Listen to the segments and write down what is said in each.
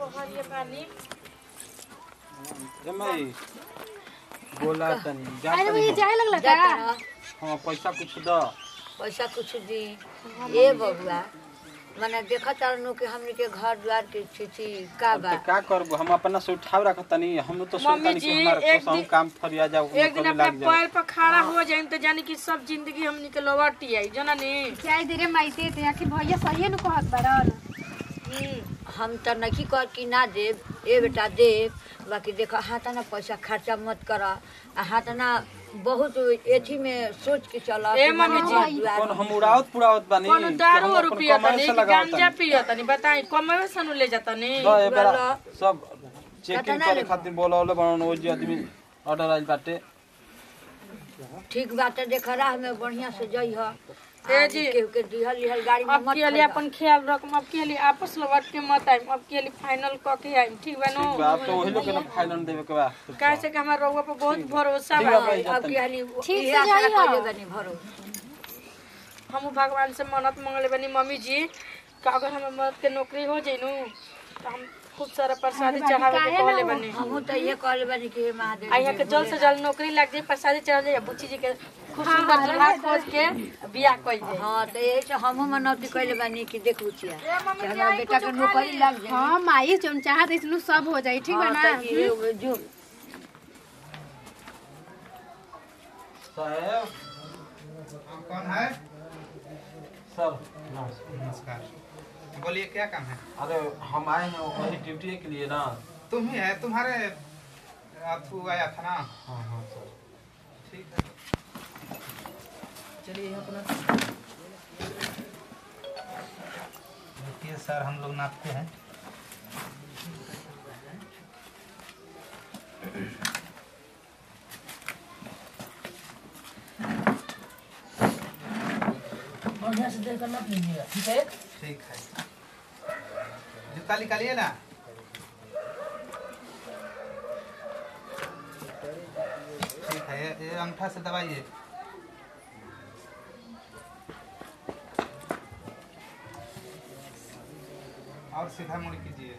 कहरिए बानी जमाई बोला तनी जा अरे तनी भैया हम। जाए लगला जा का तोरा, हाँ पैसा कुछ द पैसा कुछ दी ए बबुआ मने देखत तारनु कि हमनी के घर द्वार के स्थिति का बा तो का करबो हम अपना से उठाव रखत तनी हम तो मम्मी सोचतानी जी, कि हमारा एक कसम दिन- काम फरिया जाओ एक दिन अपने पैर पर खड़ा हो जाए तो जानी कि सब जिंदगी हमनी के लौटी आई जना नी जाए धीरे माइते ते आखिर भैया सही न कहत बड़न हम त नहीं कर कि ना देव ए बेटा देव बाकी देखो हाथ ना पैसा खर्चा मत कर आ हाथ ना बहुत एथी में सोच के चल ए मम्मी जी, कौन हम उड़ावत पुड़ावत बानी कोनो कि दारू हम और अपन पिया कमाई तनी से कि लगावत गांजा तनी। पिया तनी बताई कमवे सनु ले जाता नी द ए बेरा वाला। सब चेकिंग कतना करे लेबो? खातिर बोलावले बनन ओ जी आदमी ऑर्डर आइल बाटे ठीक बात है देख राह में बढ़िया से जई ह ए जी। केहू के दिहल लिहल गाड़ी में अब मत के लिए अपन ख्याल रखम अब के लिए आपस लौट के मत आइम अब के लिए फाइनल क के आइम ठीक बा ठीक नो बा अब तो वही लोग के ना फाइनल देवे के बा कैसे कि हमार रउआ पर बहुत भरोसा ठीक बा बा भाई, अब की हाली ठीक इहे से आशा जाई ह। कइले बनी भरो हम भगवान से मन्नत मांगले बनी मम्मी जी कि अगर हमें मर्द के नौकरी हो जाई नु तो हम खूब सारा प्रसादी चढ़ावे के कहले बनी हमहू त इहे कहले बनी कि हे महादेव आ यहाँ के जल्द से जल्द नौकरी लग जाए प्रसादी चढ़ जाए बुच्ची जी के खूब सुंदर दुल्हा खोज के बियाह कइल जाए हाँ तो यही से हमहू मनौती कइले बनी कि देखू छिया कि हमरा बेटा के नौकरी लग जाए हां माई जोन चाहत इसनु सब हो जाई ठीक बा हाँ, ना तो ये जो साहब कौन है सर नमस्कार नमस्कार बोलिए क्या काम है अरे हम आए हैं वही ड्यूटी के लिए ना तुम ही है तुम्हारे आपको आया था ना हाँ हाँ सर ठीक है चलिए अपना देखिए सर हम लोग नापते हैं बढ़िया से देकर नाप लीजिएगा ठीक है ठीक है जूता निकालिए ना ठीक है ये, ये अंगूठा से दबाइए और सीधा मुड़ कीजिए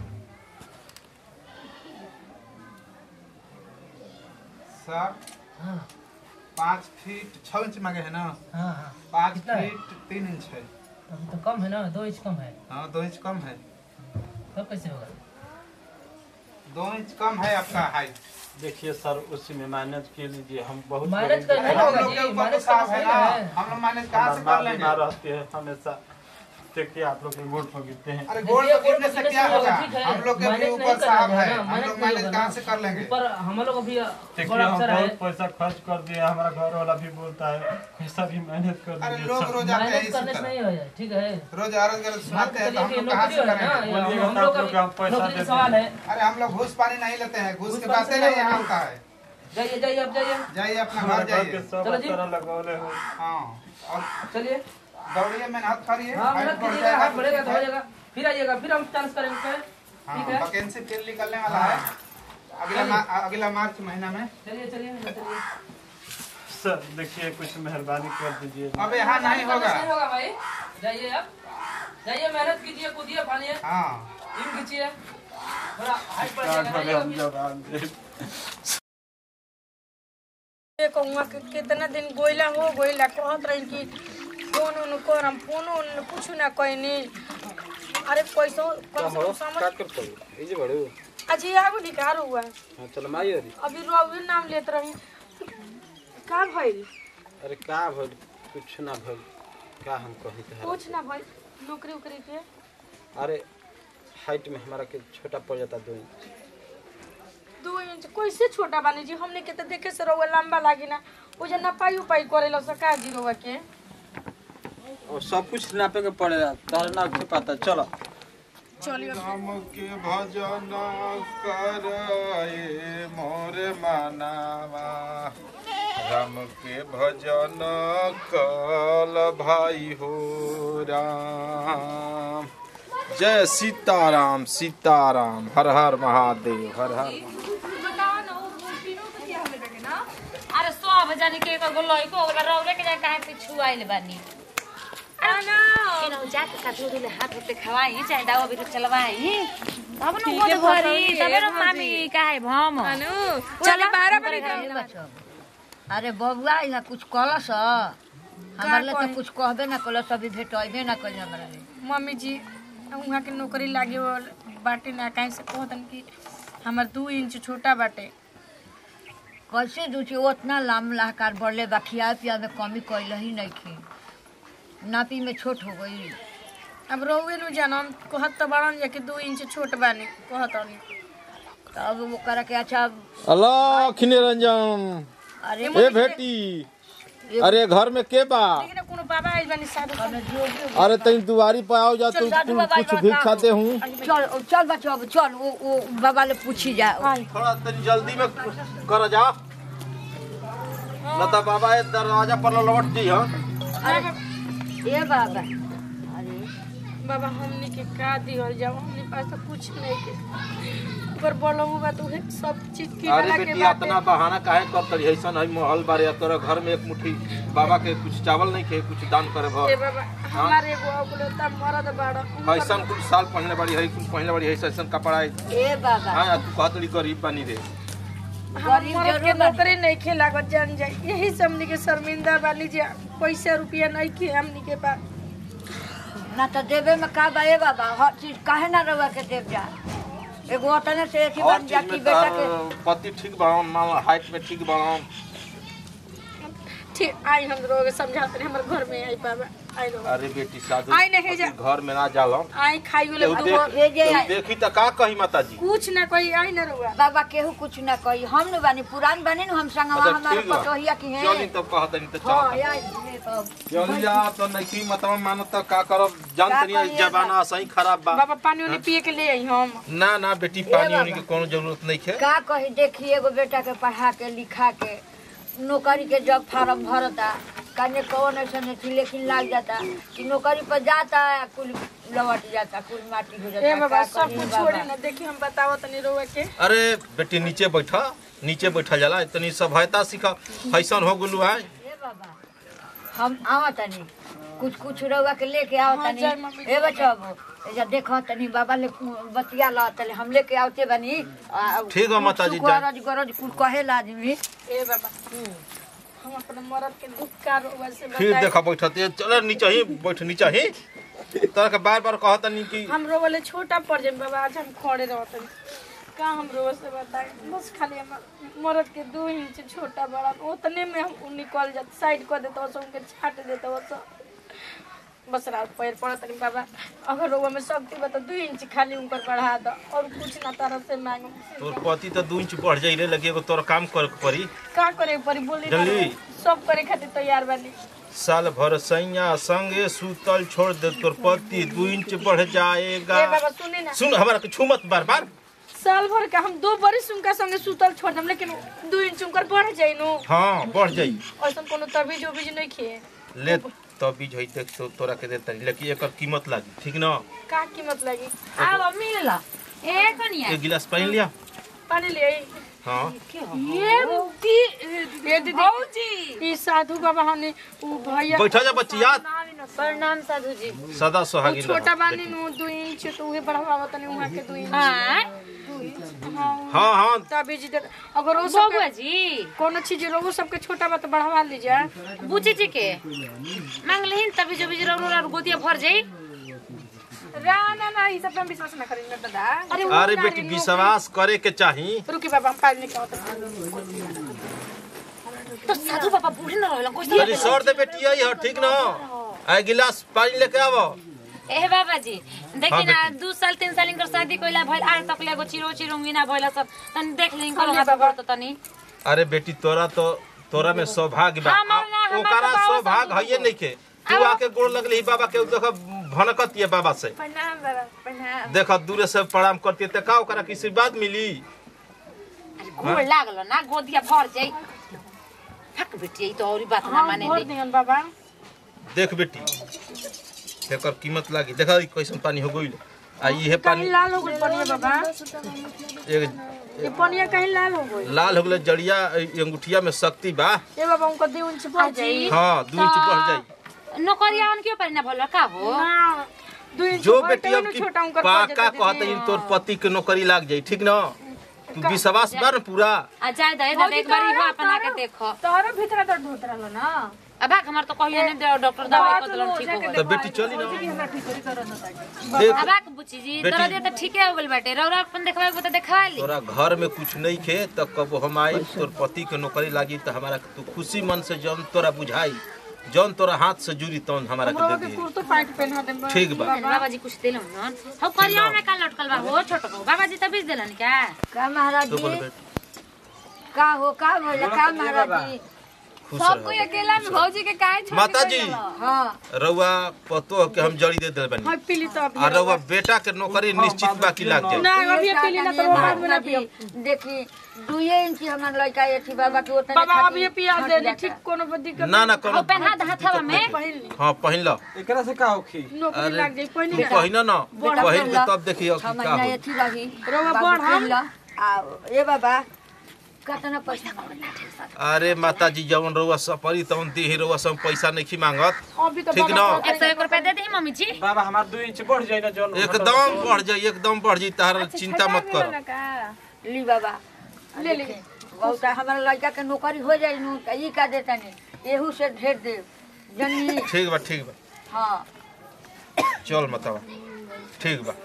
सर हाँ पाँच फीट छः इंच मांगे है ना हाँ हाँ पाँच कितना है? फीट तीन इंच है अभी तो कम है ना दो इंच कम है हाँ दो इंच कम है तब कैसे होगा दो इंच कम है आपका हाइट देखिए सर उसी में मैनेज कर लीजिए हम बहुत मैनेज गरीब करना हैं। नहीं हम होगा लोग के जी, ऊपर तो मैनेज साफ करना है सही ना है। हम लोग मैनेज कहाँ से हमारे कर माँ लेंगे बीमार रहती है हमेशा देखिए आप लोग के गोड़ पर गिरते हैं अरे गोल्ड देखिए, गिरने से गोल्ड क्या पर होगा ठीक है, हम लोग के भी मैनेज नहीं ऊपर करना साफ है है ना, हम मैनेज लोग नहीं मैनेज होगा कहाँ ना। से कर लेंगे ऊपर हम लोग अभी देखिए थोड़ा हम अवसर है बहुत पैसा खर्च कर दिए हमारा घर वाला भी बोलता है पैसा भी मैनेज कर अरे दीजिए लोग सर। रोज आते हैं मैनेज इसी करने से तरह नहीं हो जाए ठीक है रोज आरोज कर बात सुनाते हैं तो हम करिए कि लोग कहाँ नौकरी से हो है ना करेंगे या बोलिएगा हम तो लोग आप लोग का का हम पैसा नौकरी का दे सवाल है अरे हम लोग घूस पानी नहीं लेते हैं घूस घूस के पानी बातें से नहीं नहीं यहाँ होगा। होता है जाइए जाइए अब जाइए जाइए अपना हमारे घर घर के जाइए सब चलो जी। तरह लगौले हो हाँ और चलिए दौड़िए मेहनत करिए हाँ हाइट मेहनत बढ़ कीजिएगा जाएगा हाथ बढ़ेगा तो हो ठीक है। जाएगा फिर आइएगा फिर हम चांस करेंगे फिर। हाँ ठीक है वैकेंसी फिर निकलने वाला है अगला मा- अगला मार्च महीना में चलिए चलिए चलिए सर देखिए कुछ मेहरबानी कर दीजिए अब यहाँ नहीं होगा नहीं होगा भाई जाइए आप जाइए मेहनत कीजिए कूदिए फानिए हाँ इन खींचिए थोड़ा हाइट बढ़ क्या जाएगा करें हम जाइए। जवाब दे कहूँगा कि कितना दिन गोइला हो गोइला कहत रही कि फोन उन कर हम फोन उन कुछ ना कहनी अरे पैसा कम से कम समझ करते हो इजे बड़ो अजी आगो निकार हुआ हां चल माई अरे अभी रोवी नाम लेत रही का भइल अरे का भइल कुछ ना भइल का हम कही तो कुछ ना भइल नौकरी उकरी के अरे हाइट में हमारा के छोटा पड़ जाता दो इंच दो इंच कैसे छोटा बानी जी हमने के तो देखे से रहुआ लंबा लागी ना वो जे नपाई उपाई करेला सका जी रहुआ के और सब कुछ नापे के पड़ेगा तार ना के पता चलो चलिए राम के भजन कराए मोर मनावा राम के भजन कल भाई हो राम जय सीताराम सीताराम हर हर महादेव हर हर अरे सब जानी के एक गो लइको ओकरा रौरे के जाए काहे पिछु आइल बानी केनाहु जाके कथु दुले हाथ होते खवाई चाहे दावा भी चलवाई तब न ठीक गोद है, भरी भौजी, तबे न भौजी। मामी काहे भम अनु चल बारह बजे ए तक बच्चो, अरे बबुआ यहाँ कुछ कहलस हमारे लिए कही? तो कुछ कहबे ना कलस अभी भेटबे ना कल हमारा लिए मम्मी जी वहाँ के नौकरी लागे वो बाटे ना कहीं से कहतन कि हमार दू इंच छोटा बाटे कैसे दूची उतना लाम लाहकार बढ़ले बा खिया पिया में कमी कैल ही नहीं खी नापी में छोट हो गई अब रहुए नु जानम कहत तो बड़न जा कि दू इंच छोट बानी कहतनी तब वो कर के अच्छा अल्लाह निरंजन अरे ए बेटी अरे घर में के बा लेकिन कोनो बाबा आइल बानी साधु हमें जोगी अरे तनी दुआरी पे आओ जा चल, तुम साधु तुम बाबा कुछ का भिक्षा काम। दे हूँ चल चल बच्चो अब चल वो वो बाबा ले पूछी जा थोड़ा तनी जल्दी में कर जा लता बाबा ये दरवाजा पर लौट जी हाँ ए बाबा अरे बाबा हमनी के का दिहल जाओ हमनी पास तो कुछ नहीं के ऊपर बोलहु बा तो उहे सब चीज की अरे वाला के बेटी बाटे इतना बहाना काहे करत रही ऐसा नहीं महल बारे या तोरा घर में एक मुट्ठी बाबा के कुछ चावल नहीं खे कुछ दान करे ए भर बाबा हमारे एगो अबुलता मरद बाड़ा ऐसा कुछ साल पहले बड़ी है कुछ पहले बड़ी है ऐसा कपड़ा है ए बाबा हाँ तू कहत रही गरीब बनी रे गरीब मरद के जरूर बानी। नौकरी नहीं खे लागत जान जाए यही से हमनी के शर्मिंदा वाली जे पैसा रुपया नहीं खे हमनी के पास ना तो देवे में का बा ए बाबा हर चीज काहे ना रवा के देव जा एगो अतने से एक ही और बन जा चीज कि में बेटा के तार पति ठीक बाड़न मान हाइट में ठीक बाड़न ठीक आई हम लोग समझाते रहे हमारे घर में आई बाबा आई लोग अरे बेटी साधु आई नहीं जा। पति घर में ना जालो आई खाई वाले केहू दूगो देख- भेजे केहू आई। देखी त का कही माता जी कुछ ना कोई आई ना रुआ बाबा केहू कुछ ना कही हम न बानी पुरान बानी न हम संगवा अच्छा हमारे ठीक बा पटोहिया की है चली तब कहत नहीं त हाँ चल यार ये तो चली जा तो नहीं मतवा मानो त का करब जान का तनी कहिए जमाना सही खराब बा बाबा पानी वानी पिए के ले आई हम ना ना बेटी पानी वानी के कोनो जरूरत नहीं है का कही देखी एगो बेटा के पढ़ा के लिखा के नौकरी के जब फार्म भरता कने कौन ऐसा नहीं लेकिन लाग जाता कि नौकरी पर जाता है कुल लौट जाता कुल माटी हो जाता ए बाबा का सब कही कुछ बाबा? छोड़ी ना देखी हम बताओ तनी रुआ के अरे बेटी नीचे बैठा नीचे बैठा जाला इतनी सभ्यता सीखा फैशन हो गुलू है ए बाबा हम आवा तनी कुछ कुछ रउआ के लेके आओ हाँ, तनी जय मम्मी। ए बच्चा एजा देखो तनी बाबा ले बतिया ला तले हम लेके आवते बनी आ, ठीक है, कुछ माताजी, सुख जाए। गरज गरज कुल कहेला आदमी ए बाबा हम अपने मरद के दुख का रुआ से फिर बताए देखा बैठा ते चल नीचे ही बैठ नीचे ही तोरा के बार बार कहत नहीं कि हम रो वाले छोटा पड़ जाए बाबा आज हम खड़े रहते का हम रो से बताए बस खाली हम मरद के दो इंच छोटा बड़ा उतने में हम उ निकल जाते साइड कर देते वैसे उनके छाट देते वैसे बस रात पैर पड़त नहीं बाबा अगर रोवा में शक्ति बता दो इंच खाली उनकर बढ़ा दो और कुछ ना तरह से मांगो तोर पति तो दू इंच बढ़ जाई रे लगे एगो तोर काम कर के पड़ी का करे परी बोली ना जल्दी। रउआ। सब करे खातिर तैयार बानी साल भर सैया संगे सुतल छोड़ दे तोर पति दू इंच बढ़ जाएगा ए बाबा सुने ना सुन हमारा के छुमत बार बार साल भर का हम दो बरिस उनका संगे सुतल छोड़ दम लेकिन दो इंच उनकर बढ़ जाई नु हाँ बढ़ जाई ऐसा कोनो तबीज उबीज नहीं खिए ले तब बीज है देख तो तोरा के देता लेकिन एकर कीमत लागी ठीक ना का कीमत लगी आब मिलला ए कनिया एक गिलास पानी लिया पानी ले आई हाँ ये दी ये दीदी ई साधु बाबा हमने उ भैया बैठा जा बच्ची याद प्रणाम साधु जी सदा उ सुहागिन छोटा रह बानी नु दो इंच तो उहे बढ़ावा तनी उहा के दो इंच हां हाँ हाँ तबीज दे अगर वो सब बबुआ जी कोनो चीज रोगो सबके छोटा बा तो बढ़ावा लीजिए बुची जी के मांग लेहिन तभी जो बिजरा और गोदिया भर जाई रा ना ना ई सब पे हम विश्वास ना करेंगे दादा अरे वो अरे ना बेटी रे, विश्वास करे के चाही रुकी बाबा हम पानी निकाल तो साधु बाबा बूढ़े न रहलन कुछ अरे सर दे बेटी आई हो ठीक ना आ गिलास पानी लेके आवो ए बाबा जी देखी हाँ, ना दू साल तीन साल इनकर शादी कइला भइल आज तक ले एगो चिरो चिरुंगी ना भइला सब तनी देख ली इनकर हाथ पर तो तनी अरे बेटी तोरा तो तोरा में सौभाग्य बा हमार ना, हमार ओकरा तो बाबा सौभाग्य सब हइये नहीं के तू आके गोड़ लगली ही बाबा के देख भनकत ये बाबा से प्रणाम बाबा प्रणाम देख दूरे से प्रणाम करती त का ओकरा की आशीर्वाद मिली गोड़ लागल ना गोदिया भर जाई फक बेटी ई तो औरी बात ना हाँ माने भर ली दिहन बाबा देख बेटी एकर कीमत लागी देखा ई कैसन पानी हो गइल आ ई है पानी कहीं लाल हो गई पनिया बाबा एक ये पनिया कहीं लाल हो गई लाल हो गइल जड़िया ई अंगूठिया में शक्ति बा ए बाबा उनका दो इंच बढ़ जाई हाँ दू इंच बढ़ जाई नौकरिया उन क्यों पर ना भला का हो ना दू इंच जो और बेटी तब अब न की छोटा उनकर पाका पड़ जाता कहत इन तोर पति के नौकरी लाग जाई ठीक न तू विश्वास बा न पूरा आ जाए दे दादा एक बार इहो अपना के देखो तोहरा भीतर दर्द होत रहलो ना अब हमर तो कहियो नहीं दे डॉक्टर दवाई कर देलन ठीक हो गइल तो बेटी चली ना हमरा ठीक दर्द होता देख अब आके बुची जी बेटी- दर्द तो ठीके हो गइल बाटे रौरा अपन देखवाए को तो देखवा ली तोरा घर में कुछ नहीं खे तो कब हम आई तोर पति के नौकरी लागी तो हमारा तू खुशी मन से जौन तोरा बुझाई जौन तोरा हाथ से जुड़ी तौन हमारा हमरा के के दे दी कुर्तो पैंट पहना दे ठीक बा बाबा जी कुछ दिलन न हम करिया में का लटकल बा हो छोटो को बाबा जी त बीज देलन क्या का महाराज तो बोल जी बेटी का हो का भइल का महाराज जी खुश रहो अकेला में भौजी के काहे छोड़ माता जी हाँ रउआ पतो के हम जड़ी दे दे बनी हां पीली तो अभी आ रउआ बेटा के नौकरी निश्चित बा कि लाग जाए ना अभी पीली ना तो वो बाद में ना पियो देखी दुए इंच हमर लड़का एथी बाबा के ओतने बाबा खातिर अभी पिया हट दे जाता। ठीक कोनो दिक्कत ना ना हो कोनो पहना हाथवा में हाँ पहिन लो एकरा से का होखी नौकरी लाग जाई पहिनी तू पहिन न बड़ा पहिन पहला। के तब देखिए छह का महीना हो एथी रही रउआ बाबू बढ़ हम। किन ला। आ ए बाबा कतना पैसा अरे माता जी जवन रउआ सपरी तवन देही रउआ सब पैसा नहीं मांगत अभी तो ठीक बाबा न एक सौ एक रुपया दे दी मम्मी जी बाबा हमार दू इंच बढ़ जाए ना जौन एकदम बढ़ जाई एकदम बढ़ जाई तार चिंता मत कर ली बाबा ले ले बहुत हमारा लड़का के नौकरी हो जाई नु त ई का देता नहीं एहू से ढेर दे जनी ठीक बा ठीक बा हाँ चल मतवा ठीक बा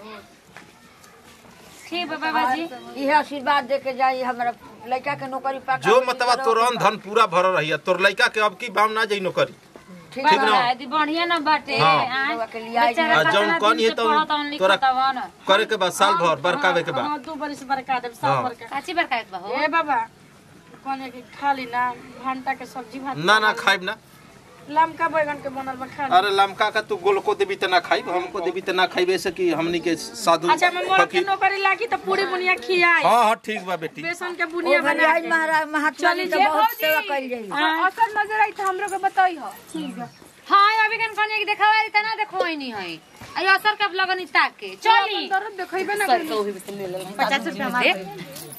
ठीक बा बाबा जी इहे आशीर्वाद दे के जाई हमारा लड़का के नौकरी पा जो मतवा तोर अन धन पूरा भरल रहिया तोर लइका के अब की भाव ना जाई नौकरी ठीक ठीक बाबा न यदि बढ़िया न बाटे हाँ। आय। रउआ के लिए आई बेचारा आ, कतना जौन दिन कौन ये से तो पढ़त हवन, तोरा- लिखत हवन। करे के बाद साल भर बरकावे के बाद हां दो बरिस बरका दे साल हाँ। बरका काची बरका बा हो ए बाबा कोने के खाली ना भंटा के सब्जी भात ना ना खाइब ना लमका बैगन के बनल बा खा अरे लमका का तू गोल को देबी त ना खाइब हमको देबी त ना खाइब ऐसे कि हमनी के साधु अच्छा मैं मोर के फकीर नौकरी लागी तो पूरी बुनिया खियाई हाँ हाँ ठीक बा बेटी बेसन के ओ बुनिया भरी बना आई के महाराज महात्मा जी तो बहुत सेवा कइल जाई असल नजर आई तो हमरो के बताई हो हाँ अभी कन कन एक देखवा त ना देखो नहीं है आई असर कब लगन ताक के चली दर्द देखइबे ना सर तो भी ले ले 50 रुपया हमारे